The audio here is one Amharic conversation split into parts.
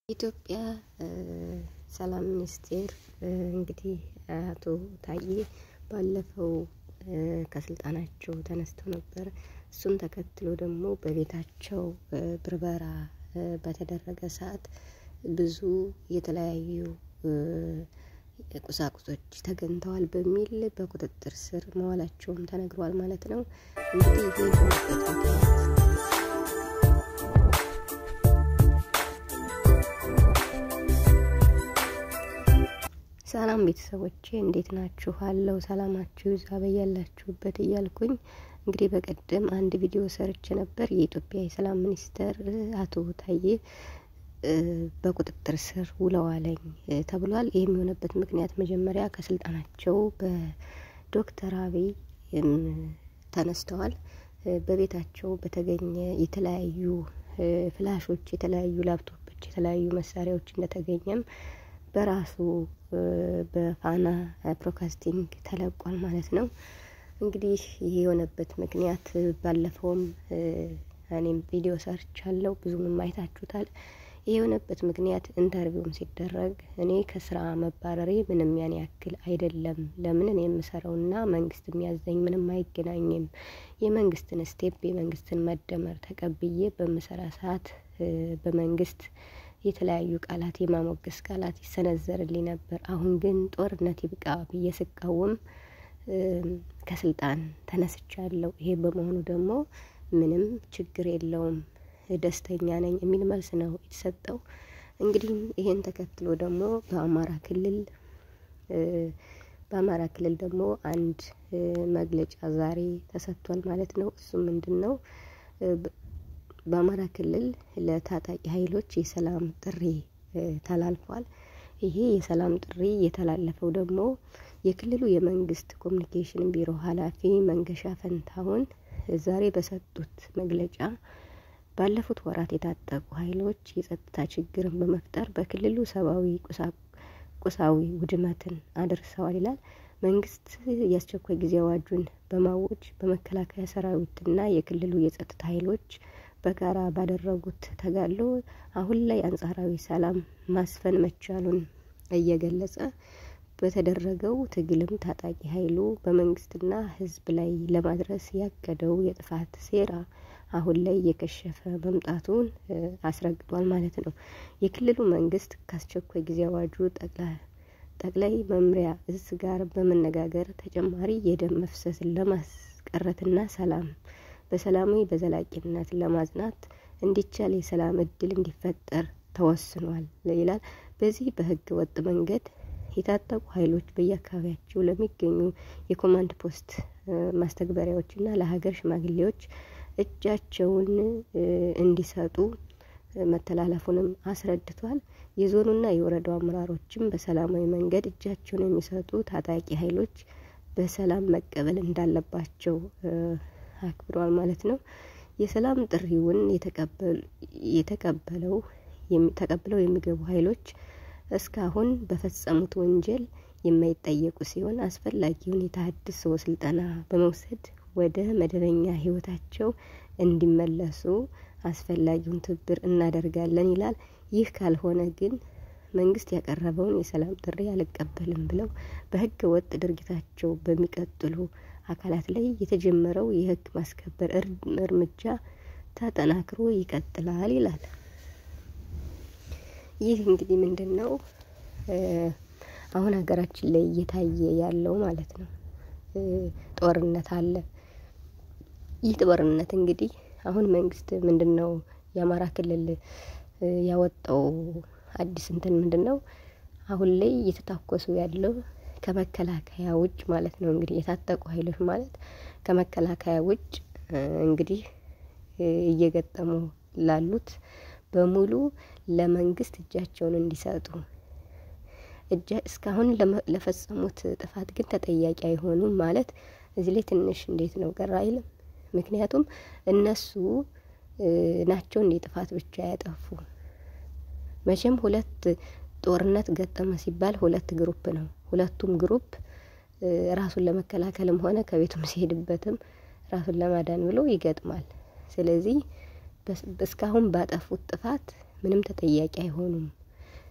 ኢትዮጵያ ሰላም ሚኒስቴር እንግዲህ አቶ ታዬ ባለፈው ከስልጣናቸው ተነስተው ነበር። እሱን ተከትሎ ደግሞ በቤታቸው ብርበራ በተደረገ ሰዓት ብዙ የተለያዩ ቁሳቁሶች ተገኝተዋል በሚል በቁጥጥር ስር መዋላቸውም ተነግሯል ማለት ነው። እንግዲህ ይህ ሰላም ቤተሰቦቼ እንዴት ናችሁ? አለው ሰላማችሁ ይዛ በያላችሁበት እያልኩኝ እንግዲህ በቀደም አንድ ቪዲዮ ሰርች ነበር። የኢትዮጵያ የሰላም ሚኒስተር አቶ ታዬ በቁጥጥር ስር ውለዋለኝ ተብሏል። ይህም የሆነበት ምክንያት መጀመሪያ ከስልጣናቸው በዶክተር አብይ ተነስተዋል። በቤታቸው በተገኘ የተለያዩ ፍላሾች፣ የተለያዩ ላፕቶፖች፣ የተለያዩ መሳሪያዎች እንደተገኘም በራሱ በፋና ብሮድካስቲንግ ተለቋል ማለት ነው። እንግዲህ ይህ የሆነበት ምክንያት ባለፈውም እኔም ቪዲዮ ሰርቻለሁ፣ ብዙም አይታችሁታል። ይህ የሆነበት ምክንያት ኢንተርቪውም ሲደረግ እኔ ከስራ መባረሬ ምንም ያን ያክል አይደለም፣ ለምን እኔ የምሰራውና መንግስት የሚያዘኝ ምንም አይገናኝም። የመንግስትን ስቴፕ የመንግስትን መደመር ተቀብዬ በምሰራ ሰዓት በመንግስት የተለያዩ ቃላት የማሞገስ ቃላት ይሰነዘርልኝ ነበር። አሁን ግን ጦርነት ይብቃ ብዬ ስቃወም ከስልጣን ተነስቻለሁ። ይሄ በመሆኑ ደግሞ ምንም ችግር የለውም ደስተኛ ነኝ የሚል መልስ ነው የተሰጠው። እንግዲህ ይሄን ተከትሎ ደግሞ በአማራ ክልል በአማራ ክልል ደግሞ አንድ መግለጫ ዛሬ ተሰጥቷል ማለት ነው። እሱ ምንድን ነው? በአማራ ክልል ለታጣቂ ኃይሎች የሰላም ጥሪ ተላልፏል። ይሄ የሰላም ጥሪ የተላለፈው ደግሞ የክልሉ የመንግስት ኮሚኒኬሽን ቢሮ ኃላፊ መንገሻ ፈንታሁን ዛሬ በሰጡት መግለጫ ባለፉት ወራት የታጠቁ ኃይሎች የጸጥታ ችግርን በመፍጠር በክልሉ ሰብአዊ ቁሳዊ ውድመትን አድርሰዋል ይላል። መንግስት የአስቸኳይ ጊዜ አዋጁን በማወጅ በመከላከያ ሰራዊትና የክልሉ የጸጥታ ኃይሎች በጋራ ባደረጉት ተጋድሎ አሁን ላይ አንጻራዊ ሰላም ማስፈን መቻሉን እየገለጸ በተደረገው ትግልም ታጣቂ ኃይሉ በመንግስትና ሕዝብ ላይ ለማድረስ ያቀደው የጥፋት ሴራ አሁን ላይ እየከሸፈ መምጣቱን አስረግጧል ማለት ነው። የክልሉ መንግስት ከአስቸኳይ ጊዜ አዋጁ ጠቅላይ መምሪያ እዝ ጋር በመነጋገር ተጨማሪ የደም መፍሰስን ለማስቀረትና ሰላም በሰላማዊ በዘላቂነት ለማጽናት እንዲቻል የሰላም እድል እንዲፈጠር ተወስኗል ይላል። በዚህ በህገ ወጥ መንገድ የታጠቁ ኃይሎች በየአካባቢያቸው ለሚገኙ የኮማንድ ፖስት ማስተግበሪያዎችና ለሀገር ሽማግሌዎች እጃቸውን እንዲሰጡ መተላለፉንም አስረድቷል። የዞኑና የወረዳው አመራሮችም በሰላማዊ መንገድ እጃቸውን የሚሰጡ ታጣቂ ኃይሎች በሰላም መቀበል እንዳለባቸው አክብረዋል ማለት ነው። የሰላም ጥሪውን የተቀበለው ተቀብለው የሚገቡ ኃይሎች እስካሁን በፈጸሙት ወንጀል የማይጠየቁ ሲሆን አስፈላጊውን የተሃድሶ ስልጠና በመውሰድ ወደ መደበኛ ህይወታቸው እንዲመለሱ አስፈላጊውን ትብብር እናደርጋለን ይላል። ይህ ካልሆነ ግን መንግስት ያቀረበውን የሰላም ጥሪ አልቀበልም ብለው በህገ ወጥ ድርጊታቸው በሚቀጥሉ አካላት ላይ የተጀመረው የህግ ማስከበር እርምጃ ተጠናክሮ ይቀጥላል ይላል። ይህ እንግዲህ ምንድን ነው አሁን ሀገራችን ላይ እየታየ ያለው ማለት ነው። ጦርነት አለ። ይህ ጦርነት እንግዲህ አሁን መንግስት ምንድን ነው የአማራ ክልል ያወጣው አዲስ እንትን ምንድን ነው አሁን ላይ እየተታኮሱ ያለው ከመከላከያ ውጭ ማለት ነው። እንግዲህ የታጠቁ ኃይሎች ማለት ከመከላከያ ውጭ እንግዲህ እየገጠሙ ላሉት በሙሉ ለመንግስት እጃቸውን እንዲሰጡ እጃ እስካሁን ለፈጸሙት ጥፋት ግን ተጠያቂ አይሆኑም ማለት እዚህ ላይ ትንሽ እንዴት ነው ቀር አይልም። ምክንያቱም እነሱ ናቸው እንዴ ጥፋት ብቻ ያጠፉ። መቼም ሁለት ጦርነት ገጠመ ሲባል ሁለት ግሩፕ ነው። ሁለቱም ግሩፕ ራሱን ለመከላከልም ሆነ ከቤቱም ሲሄድበትም ራሱን ለማዳን ብሎ ይገጥማል። ስለዚህ እስካሁን ባጠፉት ጥፋት ምንም ተጠያቂ አይሆኑም።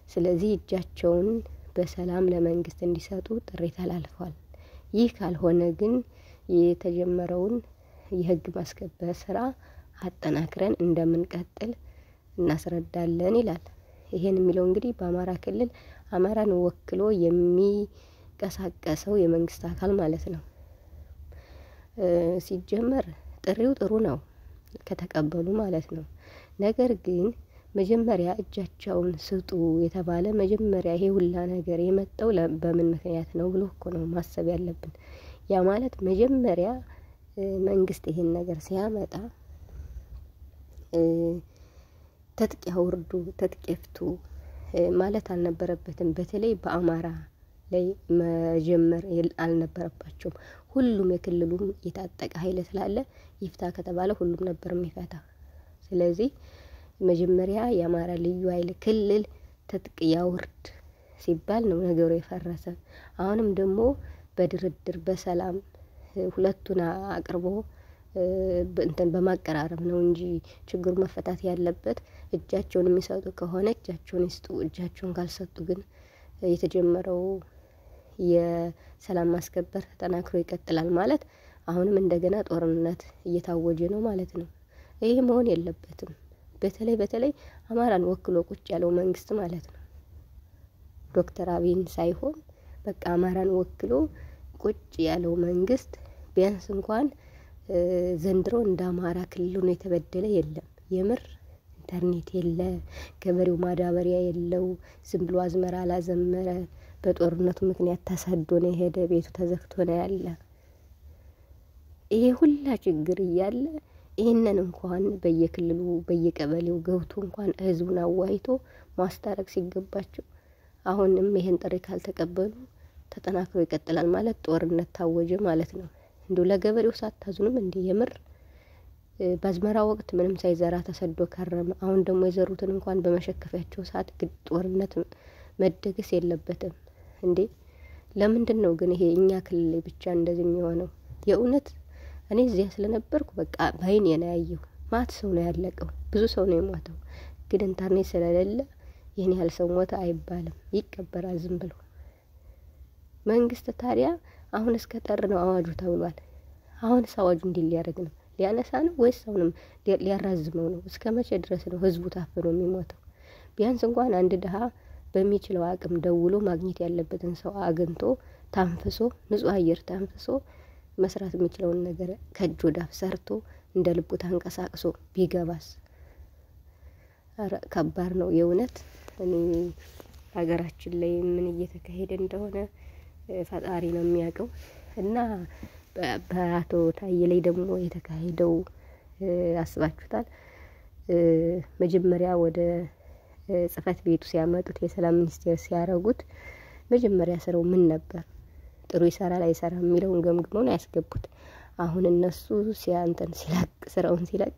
ስለዚህ እጃቸውን በሰላም ለመንግስት እንዲሰጡ ጥሪ ተላልፏል። ይህ ካልሆነ ግን የተጀመረውን የህግ ማስከበር ስራ አጠናክረን እንደምንቀጥል እናስረዳለን ይላል። ይሄን የሚለው እንግዲህ በአማራ ክልል አማራን ወክሎ የሚንቀሳቀሰው የመንግስት አካል ማለት ነው። ሲጀመር ጥሪው ጥሩ ነው ከተቀበሉ ማለት ነው። ነገር ግን መጀመሪያ እጃቸውን ስጡ የተባለ መጀመሪያ ይሄ ሁላ ነገር የመጣው በምን ምክንያት ነው ብሎ እኮ ነው ማሰብ ያለብን። ያ ማለት መጀመሪያ መንግስት ይሄን ነገር ሲያመጣ ትጥቅ ያውርዱ ትጥቅ ይፍቱ ማለት አልነበረበትም። በተለይ በአማራ ላይ መጀመር አልነበረባቸውም። ሁሉም የክልሉም የታጠቀ ኃይል ስላለ ይፍታ ከተባለ ሁሉም ነበር የሚፈታ። ስለዚህ መጀመሪያ የአማራ ልዩ ኃይል ክልል ትጥቅ ያውርድ ሲባል ነው ነገሩ የፈረሰ። አሁንም ደግሞ በድርድር በሰላም ሁለቱን አቅርቦ እንትን በማቀራረብ ነው እንጂ ችግሩ መፈታት ያለበት እጃቸውን የሚሰጡ ከሆነ እጃቸውን ይስጡ። እጃቸውን ካልሰጡ ግን የተጀመረው የሰላም ማስከበር ተጠናክሮ ይቀጥላል ማለት አሁንም እንደገና ጦርነት እየታወጀ ነው ማለት ነው። ይሄ መሆን የለበትም። በተለይ በተለይ አማራን ወክሎ ቁጭ ያለው መንግስት ማለት ነው። ዶክተር አብይን ሳይሆን በቃ አማራን ወክሎ ቁጭ ያለው መንግስት ቢያንስ እንኳን ዘንድሮ እንደ አማራ ክልል ሆኖ የተበደለ የለም። የምር ኢንተርኔት የለ፣ ገበሬው ማዳበሪያ የለው፣ ዝም ብሎ አዝመራ አላዘመረ፣ በጦርነቱ ምክንያት ተሰዶ ነው የሄደ፣ ቤቱ ተዘግቶ ነው ያለ። ይሄ ሁላ ችግር እያለ ይህንን እንኳን በየክልሉ በየቀበሌው ገብቶ እንኳን ህዝቡን አዋይቶ ማስታረቅ ሲገባቸው አሁንም ይሄን ጥሪ ካልተቀበሉ ተጠናክሮ ይቀጥላል ማለት ጦርነት ታወጀ ማለት ነው። እንዲሁ ለገበሬው ሳታዝኑም እንዲህ የምር በአዝመራ ወቅት ምንም ሳይዘራ ተሰዶ ከረመ። አሁን ደግሞ የዘሩትን እንኳን በመሸከፊያቸው ሰዓት ግድ ጦርነት መደገስ የለበትም እንዴ! ለምንድን ነው ግን ይሄ እኛ ክልል ላይ ብቻ እንደዚህ የሚሆነው? የእውነት እኔ እዚያ ስለነበርኩ በቃ በአይኔ ነው ያየው። ማት ሰው ነው ያለቀው፣ ብዙ ሰው ነው የሞተው። ግን ኢንተርኔት ስለሌለ ይህን ያህል ሰው ሞተ አይባልም፣ ይቀበራል ዝም ብሎ። መንግስት ታዲያ አሁን እስከ ጠር ነው አዋጁ ተብሏል። አሁንስ አዋጁ እንዲህ ሊያደርግ ነው? ሊያነሳ ነው ወይስ አሁንም ሊያራዝመው ነው? እስከ መቼ ድረስ ነው ህዝቡ ታፍኖ የሚሞተው? ቢያንስ እንኳን አንድ ድሀ በሚችለው አቅም ደውሎ ማግኘት ያለበትን ሰው አግኝቶ ታንፍሶ ንጹህ አየር ታንፍሶ መስራት የሚችለውን ነገር ከእጅ ወዳፍ ሰርቶ እንደ ልቡ ተንቀሳቅሶ ቢገባስ? ኧረ ከባድ ነው የእውነት። እኔ ሀገራችን ላይ ምን እየተካሄደ እንደሆነ ፈጣሪ ነው የሚያውቀው። እና በአቶ ታዬ ላይ ደግሞ የተካሄደው አስባችሁታል? መጀመሪያ ወደ ጽህፈት ቤቱ ሲያመጡት የሰላም ሚኒስቴር ሲያረጉት መጀመሪያ ስራው ምን ነበር? ጥሩ ይሰራል አይሰራም የሚለውን ገምግመው ነው ያስገቡት። አሁን እነሱ ሲያንተን ሲለቅ ስራውን ሲለቅ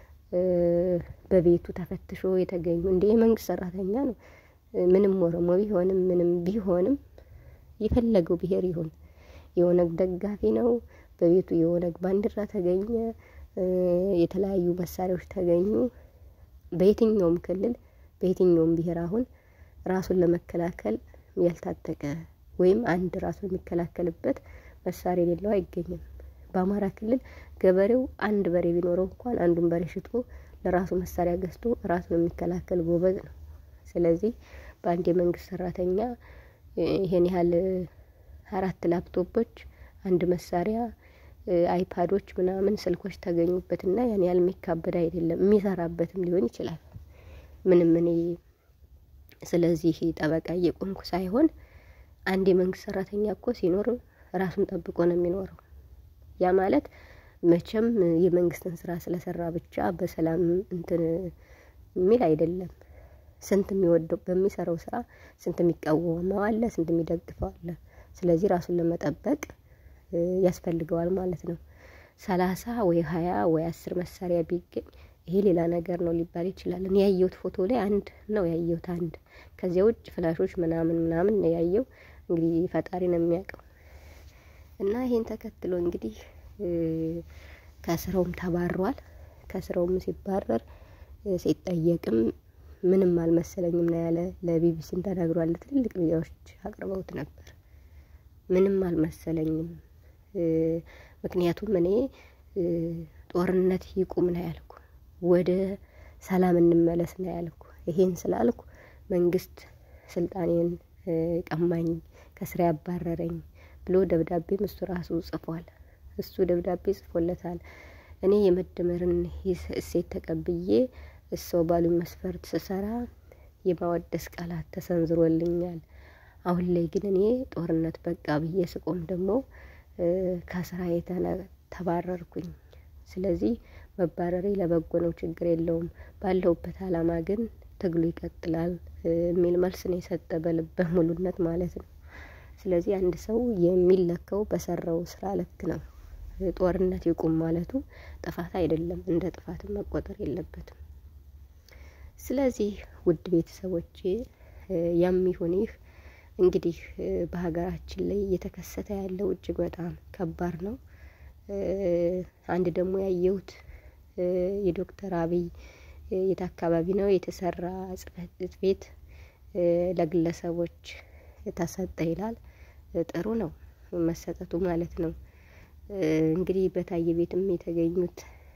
በቤቱ ተፈትሾ የተገኙ እንደ የመንግስት ሰራተኛ ነው። ምንም ኦሮሞ ቢሆንም ምንም ቢሆንም የፈለገው ብሄር ይሁን የኦነግ ደጋፊ ነው። በቤቱ የኦነግ ባንዲራ ተገኘ፣ የተለያዩ መሳሪያዎች ተገኙ። በየትኛውም ክልል በየትኛውም ብሄር አሁን ራሱን ለመከላከል ያልታጠቀ ወይም አንድ ራሱን የሚከላከልበት መሳሪያ የሌለው አይገኝም። በአማራ ክልል ገበሬው አንድ በሬ ቢኖረው እንኳን አንዱን በሬ ሽጦ ለራሱ መሳሪያ ገዝቶ ራሱን የሚከላከል ጎበዝ ነው። ስለዚህ በአንድ የመንግስት ሰራተኛ ይሄን ያህል አራት ላፕቶፖች፣ አንድ መሳሪያ፣ አይፓዶች ምናምን ስልኮች ተገኙበትና ያን ያህል የሚካበድ አይደለም። የሚሰራበትም ሊሆን ይችላል። ምንም እኔ ስለዚህ ጠበቃ እየቆምኩ ሳይሆን አንድ የመንግስት ሰራተኛ እኮ ሲኖር ራሱን ጠብቆ ነው የሚኖረው። ያ ማለት መቼም የመንግስትን ስራ ስለሰራ ብቻ በሰላም እንትን የሚል አይደለም። ስንት የሚወደው በሚሰራው ስራ ስንት የሚቃወመው አለ፣ ስንት የሚደግፈው አለ። ስለዚህ ራሱን ለመጠበቅ ያስፈልገዋል ማለት ነው። ሰላሳ ወይ ሀያ ወይ አስር መሳሪያ ቢገኝ ይሄ ሌላ ነገር ነው ሊባል ይችላል። እኔ ያየሁት ፎቶ ላይ አንድ ነው ያየሁት አንድ። ከዚያ ውጭ ፍላሾች ምናምን ምናምን ነው ያየው። እንግዲህ ፈጣሪ ነው የሚያውቀው። እና ይሄን ተከትሎ እንግዲህ ከስራውም ተባሯል። ከስራውም ሲባረር ሲጠየቅም ምንም አልመሰለኝም ነው ያለ። ለቢቢሲም ተናግሯል። ትልልቅ ሚዲያዎች አቅርበውት ነበር። ምንም አልመሰለኝም፣ ምክንያቱም እኔ ጦርነት ይቁም ነው ያልኩ፣ ወደ ሰላም እንመለስ ነው ያልኩ። ይሄን ስላልኩ መንግስት ስልጣኔን ቀማኝ፣ ከስራ ያባረረኝ ብሎ ደብዳቤም እሱ ራሱ ጽፏል። እሱ ደብዳቤ ጽፎለታል። እኔ የመደመርን እሴት ተቀብዬ እሰው ባሉኝ መስፈርት ስሰራ የማወደስ ቃላት ተሰንዝሮልኛል። አሁን ላይ ግን እኔ ጦርነት በቃ ብዬ ስቆም ደግሞ ከስራ ተባረርኩኝ። ስለዚህ መባረሬ ለበጎ ነው፣ ችግር የለውም። ባለሁበት አላማ ግን ትግሉ ይቀጥላል የሚል መልስ ነው የሰጠ በልበ ሙሉነት ማለት ነው። ስለዚህ አንድ ሰው የሚለካው በሰራው ስራ ልክ ነው። ጦርነት ይቁም ማለቱ ጥፋት አይደለም፣ እንደ ጥፋትም መቆጠር የለበትም። ስለዚህ ውድ ቤተሰቦቼ ያም ይሁን ይህ እንግዲህ በሀገራችን ላይ እየተከሰተ ያለው እጅግ በጣም ከባድ ነው። አንድ ደግሞ ያየሁት የዶክተር አብይ የት አካባቢ ነው የተሰራ ጽሕፈት ቤት ለግለሰቦች ተሰጠ ይላል። ጥሩ ነው መሰጠቱ ማለት ነው። እንግዲህ በታየ ቤትም የተገኙት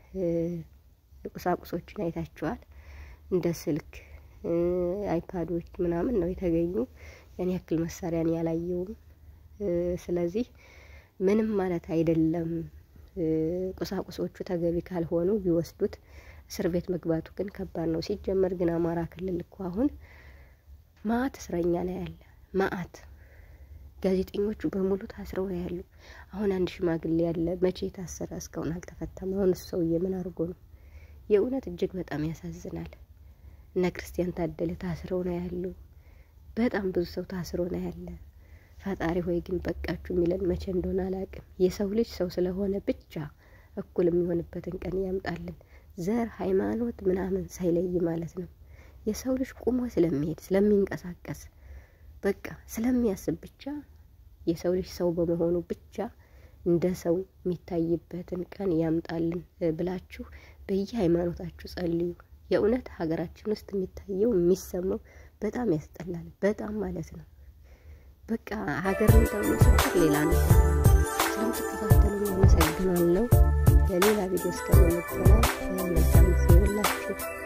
ቁሳቁሶችን አይታችኋል። እንደ ስልክ፣ አይፓዶች ምናምን ነው የተገኙ። ያን ያክል መሳሪያን ያላየውም። ስለዚህ ምንም ማለት አይደለም። ቁሳቁሶቹ ተገቢ ካልሆኑ ቢወስዱት እስር ቤት መግባቱ ግን ከባድ ነው። ሲጀመር ግን አማራ ክልል እኮ አሁን ማአት እስረኛ ነው ያለ ማአት ጋዜጠኞቹ በሙሉ ታስረው ነው ያሉ። አሁን አንድ ሽማግሌ ያለ መቼ የታሰረ እስካሁን አልተፈታም። አሁን እሱ ሰውዬ ምን አድርጎ ነው? የእውነት እጅግ በጣም ያሳዝናል። እነ ክርስቲያን ታደለ ታስረው ነው ያሉ። በጣም ብዙ ሰው ታስሮ ነው ያለ። ፈጣሪ ሆይ ግን በቃችሁ የሚለን መቼ እንደሆነ አላውቅም። የሰው ልጅ ሰው ስለሆነ ብቻ እኩል የሚሆንበትን ቀን ያምጣልን። ዘር፣ ሃይማኖት ምናምን ሳይለይ ማለት ነው። የሰው ልጅ ቁሞ ስለሚሄድ ስለሚንቀሳቀስ በቃ ስለሚያስብ ብቻ የሰው ልጅ ሰው በመሆኑ ብቻ እንደ ሰው የሚታይበትን ቀን ያምጣልን ብላችሁ በየሃይማኖታችሁ ጸልዩ። የእውነት ሀገራችን ውስጥ የሚታየው የሚሰማው በጣም ያስጠላል። በጣም ማለት ነው። በቃ ሀገር እንደመሰከር ሌላ ነው። ስለምትከታተሉ አመሰግናለሁ። ለሌላ ቪዲዮ እስከምንገናኝ መልካም ጊዜ ይሁንላችሁ።